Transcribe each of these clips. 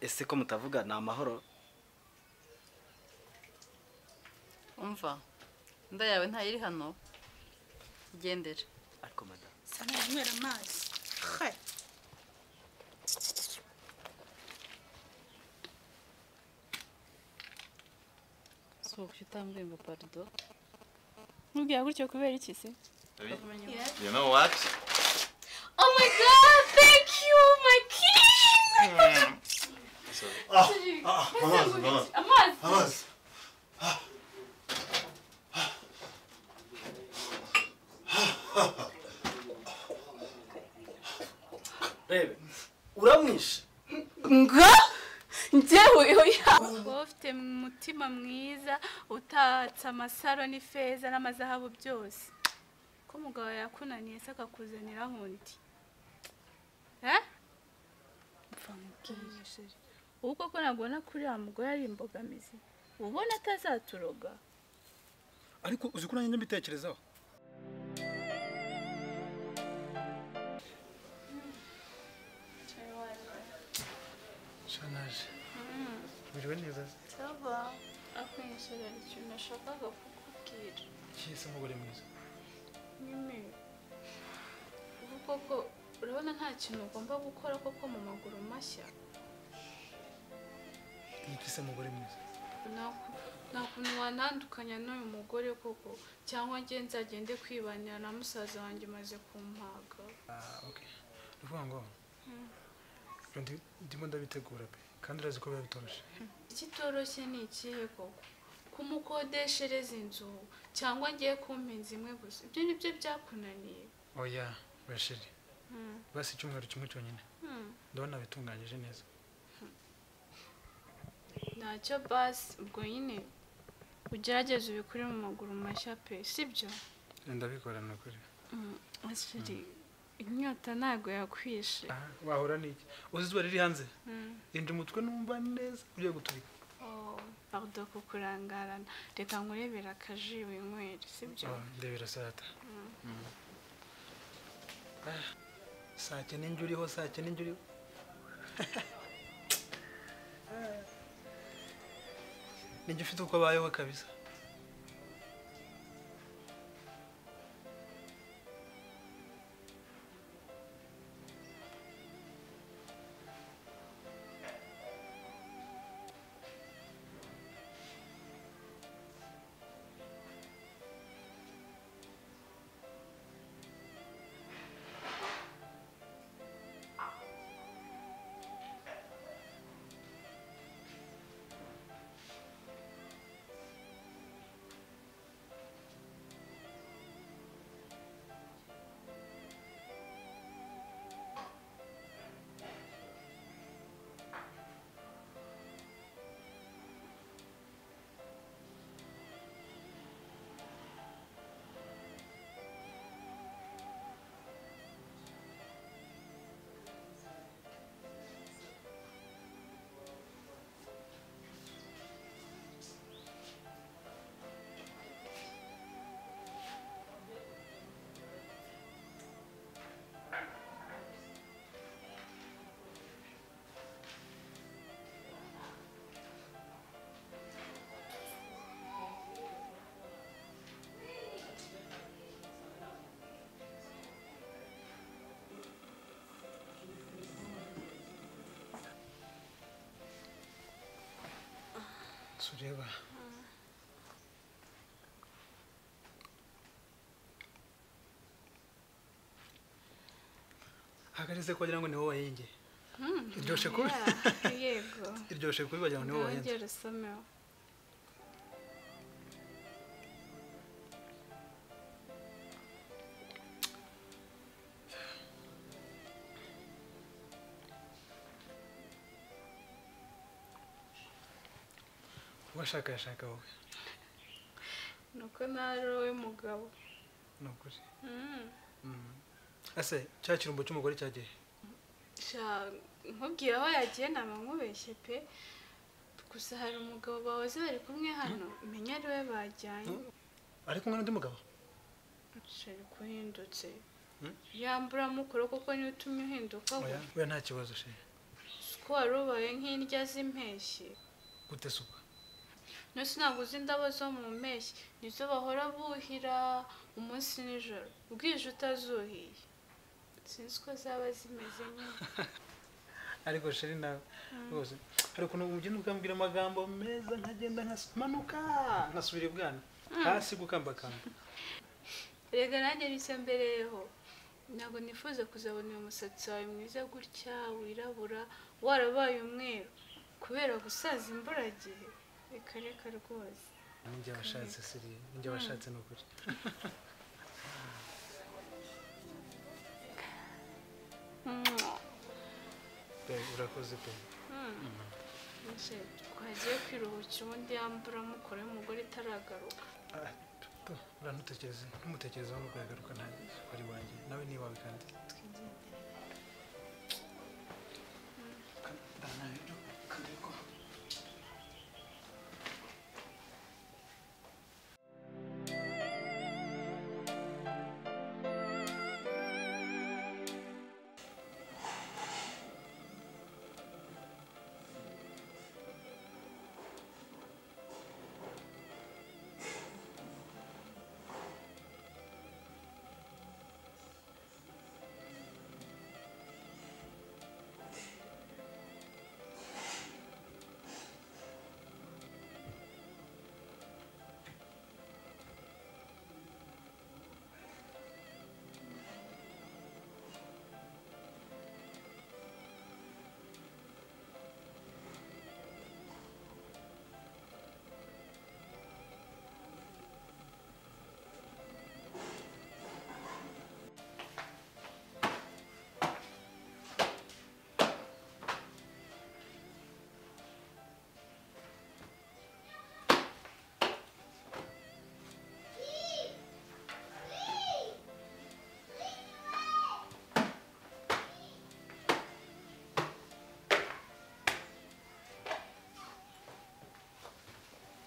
ese ko mutavuga ni amahoro umva inda yawe ntayiri hano ugendera ariko madamu sana yanywera amazi Hai. si uburyo utambwiye ngo parido Nkubwira gutyo kubera iki se? You know what? Oh my god, thank you, my king! Ah, ah, amazi, amazi, Amazi! amazi. rebe uramwishe Nga? Njyewe oya! Wowe ufite umutima mwiza utatse amasaro n'ifeza n'amazahabu byose. Ko umugabo yakunaniye se akakuzanira hundi. Eh? Mfa mubwiye sheri. Wowe koko nabwo kuri wa mugore ari imbogamizi. Ubona atazaturoga. ariko uzi ko nanjye mbitekerezaho Shanaje. Uriwe neza se? Saba akwishyurira ikintu nashakaga kukubwira. Iki se umugore mwiza? Nyine ubu koko urabona nta kintu ugomba gukora koko mu maguru mashya Iki se umugore mwiza? Nta- nta kuntu wanandukanya n'uyu mugore koko cyangwa nge nzagende kwibanira na musaza wanjye umaze kumpaga Ah, okay. Ni ukuvuga ngo ibyo ndi- ndimo ndabitegura pe kandi urazi ko biba bitoroshye. ikitoroshye ni ikihe koko kumukodeshereza inzu cyangwa ngiye kumpinza imwe gusa ibyo ni byo byakunaniye Oya, bashiri. Mm. Basi icyumweru kimwe cyonyine. Hmm. Ndabona nabitunganyije neza. ntacyo basi ubwo nyine ugerageze ubikure mu maguru mashya pe sibyo Ndabikora ni ukuri. Asiri, inyota ntabwo yakwishe Ah, wahura n'iki? Uzi izuba riri hanze? Mm. Rinda umutwe numva neza ugiye guturika. Oh, pardon kukurangarana reka nkurebera akaji winywere sibyo Ah, ndebera saa tatu. Mm. Ah, Saa cyenda njye uriho, saa cyenda njye uriho. Ah. Ninjye ufite uko abayeho kabisa. Sureba. Hagarize ko wagira ngo ni wowe wayengeye. Iryoshye kubi. Yeah, yego Iryoshye kubi wagira ngo ni wowe wayenze. ndongera usomeho Washakashaka wowe. ni uko nawe wowe mugabo Ni ukuri. Mm. Mm. Ase cya kirumbo cy'umugore cyagiye. Sha, nkubwira aho yagiye naba nkubeshye pe gusa hari umugabo bahoze bari kumwe hano menya ari we bajyanye Mm. Ari kumwe n'undi mugabo? shari kuhindutse Mm. yambura mukoro kuko niwe utumye uhinduka Oya, we oya nta kibazo she. ko wari ubaye nk'indya z'impeshyi gute suka nusi ntabwo uzi indabo zo mu mpeshyi nizo bahora buhira umunsi nijoro bwije utazuhiye sinzi uko zaba zimeze nyine ariko sheri nawe rwose hari ukuntu ugenda ukambwira amagambo meza nkagenda nkas- manuka nkasubira ibwana hasi gukambakamba rega nanjye nicyo mbereyeho ntabwo nifuza kuzabona uyu musatsi wawe mwiza gutya wirabura warabaye umweru kubera gusaza imburagihe reka reka rwose ninjye washatse siri ninjye washatse ni ukuri pe urakoze pe Nje twagiye kwiruhukira ubundi yambura mukore umugore itaragaruka Ah, pe, urantutekereze ntumutekerezeho ngo uragaruka ntabwo wari wanjye nawe ni iwawe kandi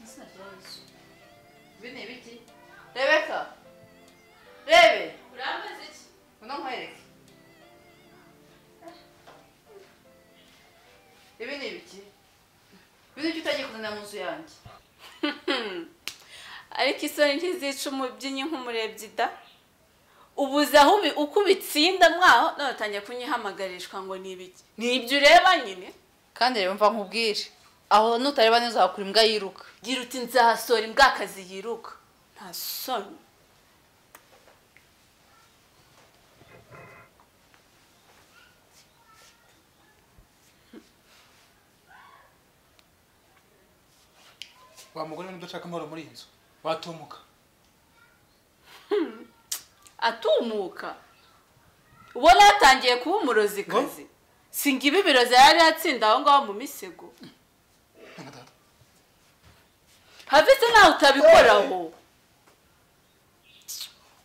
Nasıl yapıyorsun? Bir ne bitti? Rebecca! Rebe! uramaze iki Bunu mu herek? Ibi ni ibiki bino icyo utagiye kuzana mu nzu yanjye ariko isoni ntizica umubyinnyi nk'umurebyi da ubuze aho ubi- uko ubitsinda mwaho none utangiye kunyihamagarishwa ngo ni ibiki ni ibyo ureba nyine kandi reba mva nkubwire aho nutareba neza wakura imbwa yiruka gira uti nzahasohora imbwakazi yiruka nta soni wa mugore we udashaka amahoro muri iyi nzu watumuka atumuka ubona yatangiye kuba umurozikazi singa ibi birozi yari yatsinda aho ngaho mu misego nka data havise nawe utabikoraho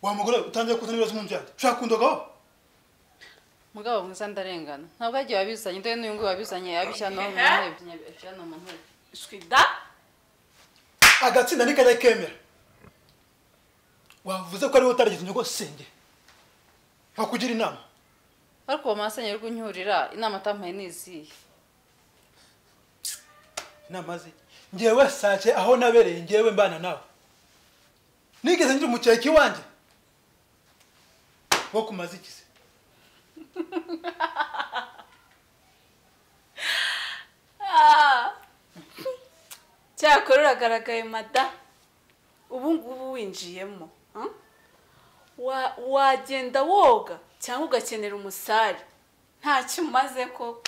wa mugore we utangiye kuzana ibibazo mu nzu yanjye ushaka kundagaho mugabo mwiza ndarengana ntabwo yagiye wabizanye ndebe n'uyu nguyu wabizanye yabishyira no mu Ehe. ntebe yabishyira no mu ntebe shwida agatsinda ntikajya kemera wavuze ko ariwe utaragize inyungu senge nkakugira inama ariko uwo masanye rwo unyurira inama atampaye ni izihe inama ze ngewe sake aho nabereye ngewe mbana nawe nigeze ngira umukeke iwanjye wo kumaza iki se Ah. cyakora uragaragaye mada ubu ngubu winjiyemo ah? Wa- wagenda woga cyangwa ugakenera umusare ntacyo umaze koko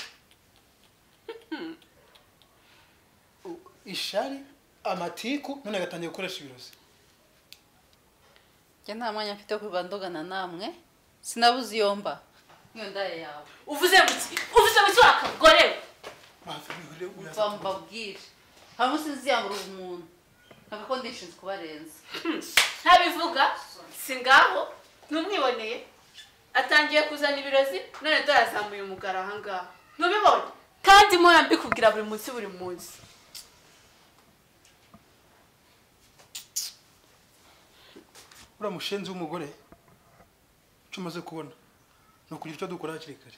ishari amatiku none agatangiye gukoresha ibirozi njye nta mwanya mfite wo kurwana ndogana namwe sinabuze iyo mba niyo ndaye yawe uvuze mu ki uvuze mu ki wakagore we? mva mbabwire hari umunsi nziyambura umuntu ntabwo ko ndishinzwe kubarenza ntabivuga si ngaho ntumwiboneye atangiye kuzana ibirozi none dore azamuye umugara ahangaha ntubibone kandi mpora mbikubwira buri munsi buri munsi uriya mushenzi w'umugore icyo umaze kubona ni ukugira icyo dukora hakiri kare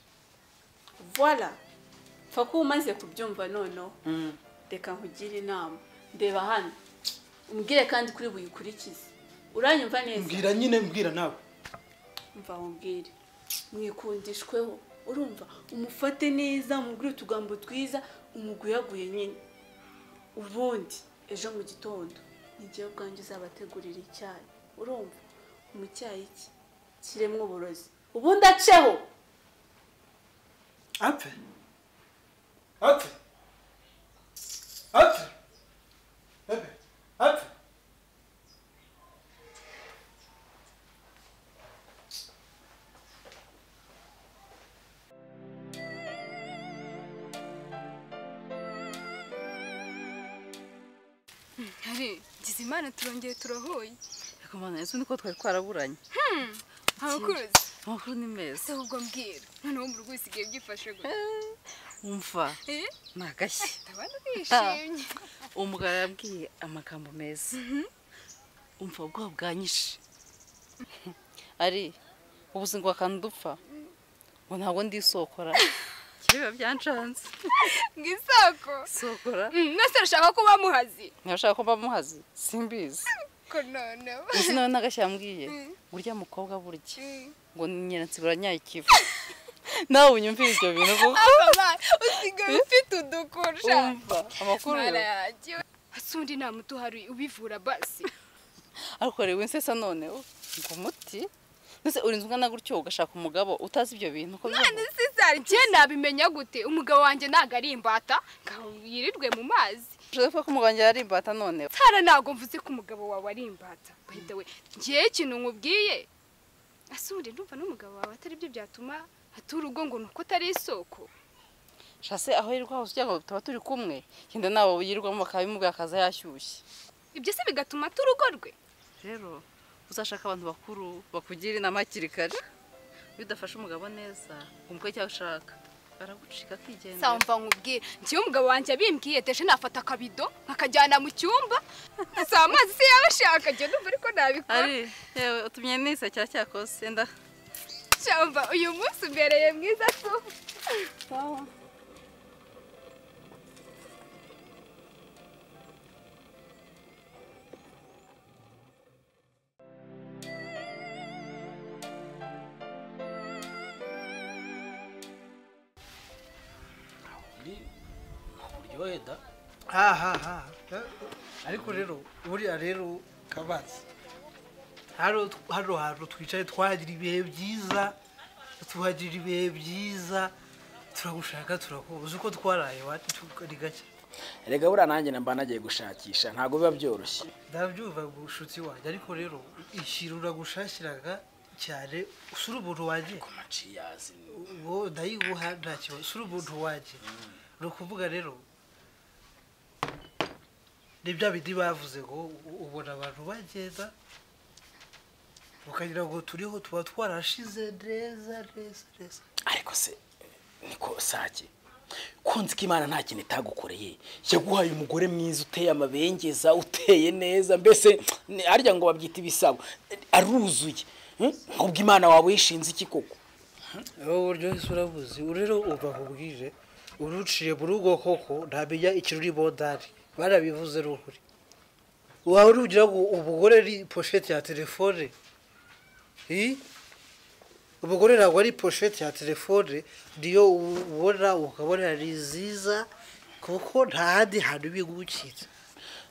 voila pfa ko umaze kubyumva noneho Mm. reka nkugire inama ndeba hano umbwire kandi kuri buyikurikize uranyumva neza mbwira nyine mbwira nawe mva wambwire mwikundishweho urumva umufate neza umubwire utugambo twiza umuguyaguye nyine ubundi ejo mu gitondo n'igihe ubwanjye uzabategurira icyayi urumva mu cyayi cye kiremwo uburozi ubundi aceho apfe apfe apfe Bebe, apfe hari imana turongeye turahuye Ariko mana yesu niko twari twaraburanye. abakuruzi Amakuru ni meza. se ubwo mbwira noneho mu rugo usigaye byifashe gute Umva Eh? ni agashya. abantu bishimye Umugabo yabwiye amagambo meza. Umva ubwoba bwanyishe. Ari ubuzima bwakanda dupfa. Ngo ntabwo ndisokora. Kireba byancanze. ngo isoko Sokora. Mm, nose arashaka kuba muhazi Ntashaka ko mba muhazi. Simbizi. ko noneho Uzi nawe n'agashya yambwiye. Mm. Burya mukobwa burya. Mm. ngo nyiransibura nyayikivu nawe unyumvire ibyo bintu vuba Aba, usigaye ufite udukurusha umva amakuru yo. mara yanjye hasi undi nta muti uhari ubivura basi ariko reba insesa noneho ngo umuti ndetse urinze ungana gutyo ugashaka umugabo utazi ibyo bintu ko bibaho. none se sari njye nabimenya gute umugabo wanjye ntago ari imbata ngo yirirwe mu mazi ushaka kuvuga ko umugabo wanjye yari imbata noneho tara ntago mvuze ko umugabo wawe ari imbata bahita we njyewe ikintu nkubwiye asubire ndumva n'umugabo wawe atari byo byatuma hatura urugo ngo ni uko atari isoko shase aho yirirwa hose kugira ngo tuba turi kumwe genda nawe yirirwamo bakaba bimubwira akaza yashyushye ibyo se bigatuma ata urugo rwe rero uzashaka abantu bakuru bakugira inama hakiri kare iyo udafashe umugabo neza umukwe icyo ushaka aragucika akigendera samba nkubwire njyewe umugabo wanjye abimbwiye deje nafata akabido nkakajyana mu cyumba saa amazi se yaba ashaka njye ndumva ariko nabikora ari yewe utumye nisa cya cyakose enda samba uyu munsi umbereye mwiza tu uryohe da ha ha ha ariko rero buriya rero kabatsi hano hano hantu twicaye twagira ibihe byiza tuhagira ibihe byiza turagushaka turakubuza uko twaraye ni gake rega buriya nanjye mba nagiye gushakisha ntabwo biba byoroshye ndabyumva bushuti wanjye ariko rero ikintu uragushakiraga cyane usura ubuntu wanjye maciyazi ubu ndayiguha nta kibazo usura ubuntu wanjye ni ukuvuga rero ni bya bindi bavuze ngo u- ubona abantu bagenda ukagira ngo turiho tuba twarashize neza neza neza ariko se niko sake kunzi ko imana nta kintu itagukoreye yaguhaye umugore mwiza uteye amabengeza uteye neza mbese ni- harya ngo babyita ibisabo aruzuye Hmm? nkubwo imana wawe yishinze iki koko wowe uryohise urabuzi rero uva nkubwije uruciye muri ubwo koko ntamenya ikiruri bondari barabivuze n'ukuri waba urugira ngo umugore ari poshete ya telefone Ii? umugore ntabwo ari poshete ya telefone niyo ubona ukabona ni nziza kuko nta handi hantu bigukira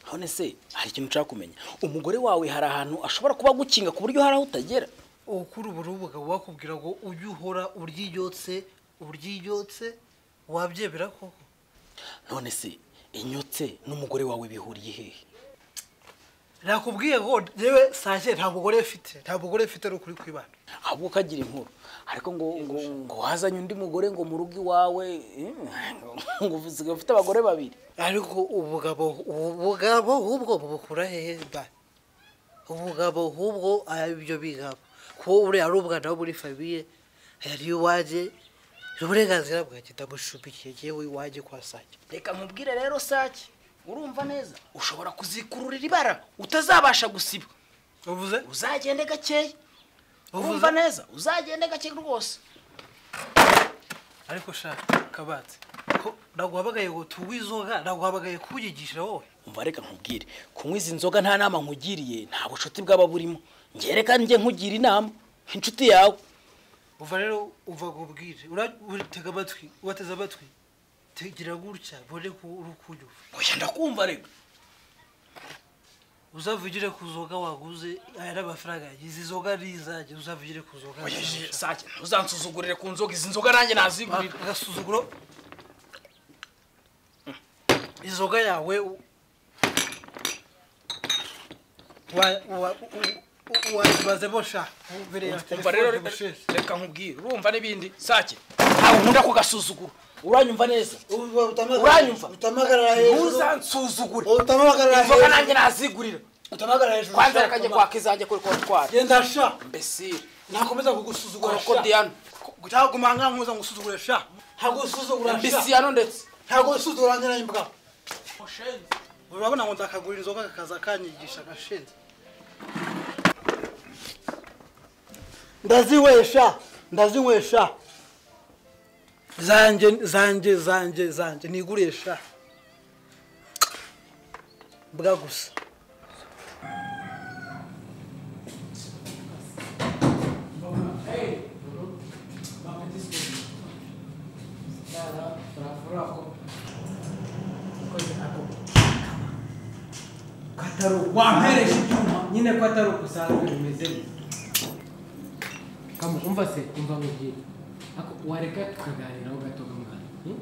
none se hari ikintu ushaka kumenya umugore wawe hari ahantu ashobora kuba agukinga ku buryo hari aho utagera ukuri ubu umugabo wakubwira ngo ujye uhora uryiyotse uryiyotse wabyemera koko none se inyotse n'umugore wawe bihuriye hehe nakubwiye ngo yewe sanje nta mugore mfite nta mugore mfite ni ukuri kwibana ahubwo ukagira inkuru ariko ngo ngo ngo hazanye undi mugore ngo mu rugo iwawe eh, ngo usigaye ufite abagore babiri ariko ubugabo ubugabo hubwo bubukura hehe ba ubugabo hubwo ibyo bigabo kuba uriya ari umwana wo muri famiye yari iwanjye ni uburenganzira bwanjye ndamushumikiye yewe iwanjye kwa sanje reka nkubwire rero sake urumva neza ushobora kuzikururira ibara utazabasha gusiba uvuze uzagende gakeya Uvuze. urumva neza uzagende gake rwose ariko shaka kabatse ko naguhamagaye ngo tunywe inzoga naguhamagaye kuyigisha wowe umva reka nkubwire kunywa izi nzoga nta nama nkugiriye nta bucuti bwaba burimo ngereka njye nkugira inama inshuti yawe uva rero uva ngo ubwire ura- uratega amatwi urateze amatwi tegira gutya mbone ko uri kunyumva oya ndakumva reka uzavugire ku nzoga waguze aya ni amafaranga yanjye izi nzoga ni izanjye uzavugire ku nzoga oya je- nshaka. sake ntuzansuzugurire ku nzoga izi nzoga nanjye nazigurira agasuzuguro inzoga yawe u- wa- wa- u- u- wazibazemo sha mbere ya umva rero telefone reka- busheshe reka nkubwire urumva n'ibindi sake ntabwo nkunda kugasuzugura uranyumva neza Uranyumva? utamagara ntuzansuzugure utamagara inzoga nanjye nazigurira utamagara hejuru kwanza sha, reka njye Thomas. kwaka izanjye kuri kontwari genda sha mbesire nakomeza kugusuzugura koko sha diana cyaguma nka nkuza ngusuzugure sha ntabwo usuzugura sha mbisiyano ndetse ntabwo usuzugura njye nayo mbwa urabona ngo ndakagura inzoga kakaza kanyigisha gashinze ndazinywesha ndazinywesha zanjye zanjye zanjye zanjye nigurisha mbwa gusa wamperesha ibyuma nyine ko atari ukusanga bimeze neza kama umva se umva mubwire ako wareka tukaganiraho gato mwana hmm?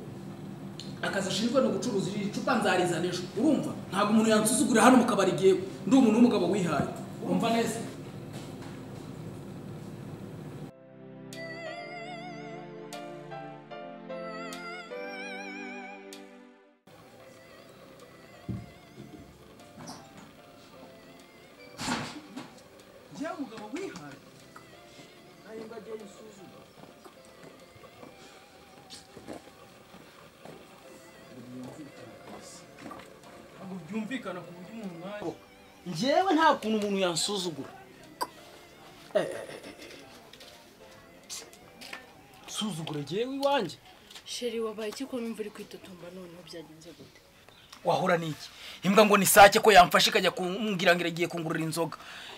akazi ashinzwe ni ugucuruza iri cupa nzarizana ejo urumva ntabwo umuntu yansuzugurira hano mu kabari igihe ndi umuntu w'umugabo wihaye urumva neza ya mugabo wihaye nayo mbajya yisuzuma ntabwo byumvikana ku buryo umuntu mwanya njyewe nta kuntu umuntu yansuzugura suzugura njyewe iwanjye sheri wabaye iki kuba imvura ikwitotomba noneho byagenze gute wahura n'iki imbwa ngo ni sake ko yamfashe ikajya kumbwira ngo iragiye kungurura inzoga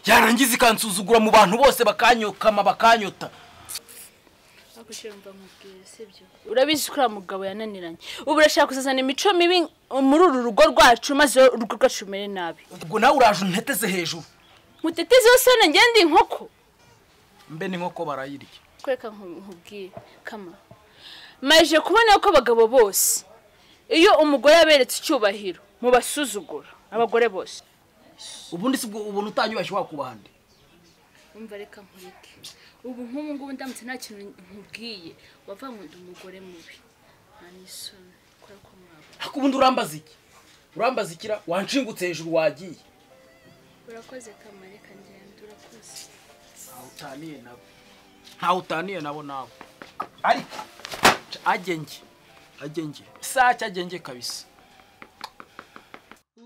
yarangiza ikansuzugura mu bantu bose bakanyokama bakanyota ariko sheri mva nkubwire sibyo urabizi ko uriya mugabo yananiranye ubu urashaka kuzazana imico mibi muri uru rugo rwacu maze urugo rwacu rumere nabi ubwo nawe uraje unteteze hejuru mutetezi wese hano ngende inkoko mbe n'inkoko barayirya kwereka nkubwire kama maje kubona ko abagabo bose iyo umugore aberetse icyubahiro mubasuzugura abagore bose ubundi si bwo ubuntu utanyubashye wakuba hande umva reka nkureke ubu nk'ubu ngubu ndamutse nta kintu nkubwiye wavuga ngo ndi umugore mubi nta n'isoni kubera ko mwaba ariko ubundi urambaza iki urambaza ikira wanshingutse hejuru wagiye urakoze kamareka ngenda urakoze ntawe utaniye nabo ntawe utaniye nabo nawe ariko ca- agenge agenge sake agenge kabisa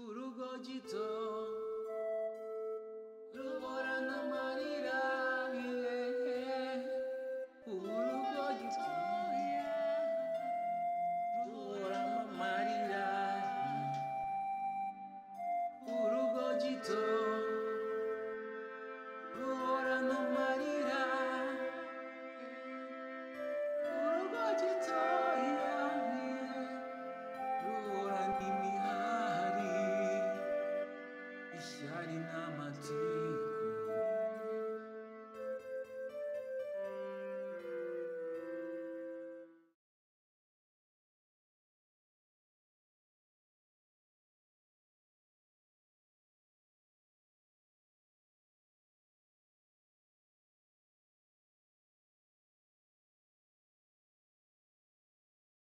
urugo gito ruhorana amarira urugo gitoya ruhorana amarira urugo gito ruhorana amarira urugo gitoya Ruhorana imihari ishyari n'amatiyo